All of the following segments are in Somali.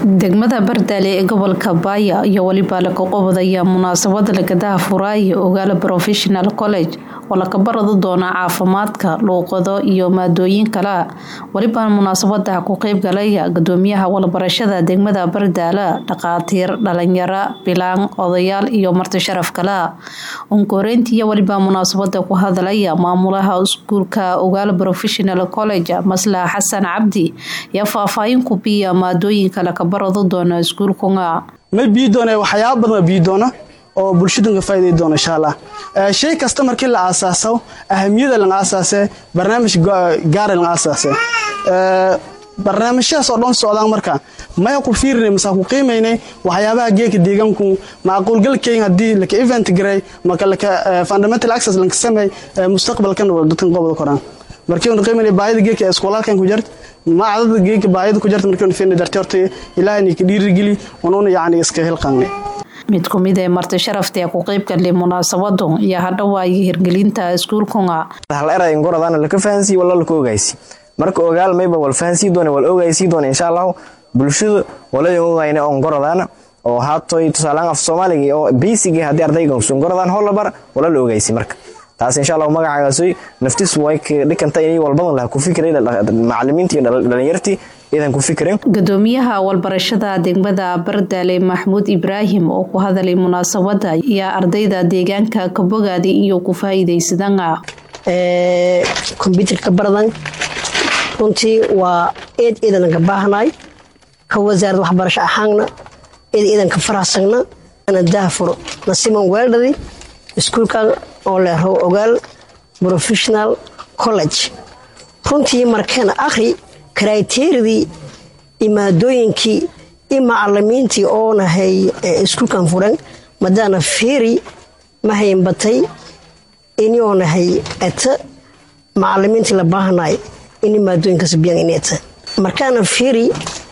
degmada bardaale ee gobolka baaya iyo weliba laga qobodaya munaasabada lagadaha furaayo ogaala professional college oo laka barado doona caafimaadka luuqado iyo maadooyin kale weliba munaasabada ku qeybgalaya gudoomiyaha walbarashada degmada bardaale dhaqaatiir dhalinyaro bilaan odayaal iyo marti sharaf kale unkoreyntiiyo weliba munaasabada ku hadalaya maamulaha iskuulka ogaala professional college maslax xasan cabdi iyo faahfaahin ku biya maadooyinka laka barado doona iskuulkunga ma bii doona waxyaaba badan bii doona oo bulshadunka faa'iiday doona insha allah shay kasta markii la aasaaso ahamiyada lan aasaase barnaamij gaara lan aasaase barnaamijyadaas oo dhan socdaan marka maya ku fiirinay mase ku qiimaynay waxyaabaha geeka deegaanku macquulgalkeyn haddii laka event garay maka laka fundamental access lanka sameey mustaqbalkan dadkan qobada koraan markii uu qiimaynay baahida geeka iskoolalkan ku jirta maacadada geeka baahida ku jirta markii uu fiirinay dartii horta ilaahay ka dhiirigeli unuuna yacni iska hilqaanay mid ku mid ee marti sharafta ee ku qeybgalay munaasabadu iyo hadhawaayo hirgelinta iskuulkunga hal eray goradana laka fahansiiy walla laka ogaysi marka ogaal mayba wal fahansii doona wal ogaysii doona insha allahu bulshada waladan ogayna on goradana oo haatoy tusaalaan af soomaaliga oo basic haddii ardayga sun goradaan hollabar wala la ogaysi marka taas insha allahu magacaagasooy naftiis way dhikanta inay walbadan laha ku fikiray macalimiintii dhalinyartii idan ku fikirin gudoomiyaha walbarashada degmada bardaale maxmuud ibraahim oo ku hadalay munaasabada iyo ardayda deegaanka kabogaadi iyo ku faa'iidaysadana kombyuutarka baradan runtii waa eed iidanka baahnaay ka wasaarad waxbarasho ahaanna eed iidanka farahsagna ana daafuro nasiman weeldhadi iskuulkan oo leero ogaal professional college runtii markana akhri kriteeridii iyo maadooyinkii iyo macalimiintii oonahay iskuulkan furan madaana feeri mahayn batay inoonahay eta macalimiintii la baahanay ini maadooyinkaas biyaan ineta markaana feeri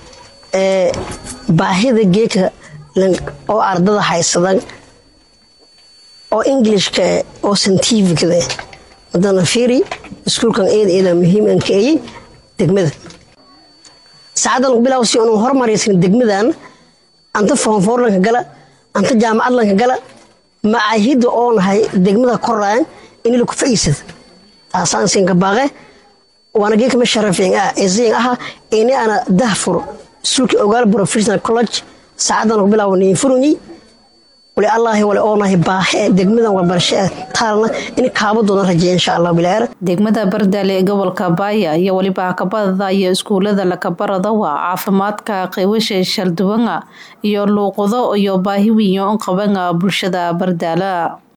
baahida geeka oo ardada haysadan oo englishka oo scientificda madaana feeri iskuulkan eeda eeda muhiim an ka eyey degmada saacadan bilow si anu hormaraysan degmadan anta foonfoorlanka gala anta jaamacadlanka gala macaahida oonahay degmada koraan in laku fa'iisada taasaan siinka baaqe waana geekama sharafeen ah eesayin aha ini ana dahfuro iskuulka ogaal professional college saacadan bilow niin furunyi wali allaahi wali oonahay baaxe degmadan walbarasho taalna in kaabadoodan rajeeya insha allah bilaar degmada bardaale ee gobolka baaya iyo weliba hakabadada iyo iskuulada lakabarada waa caafimaadka qeybasha shalduwanga iyo luuqado iyo baahi wiyo qabanga bulshada bardaala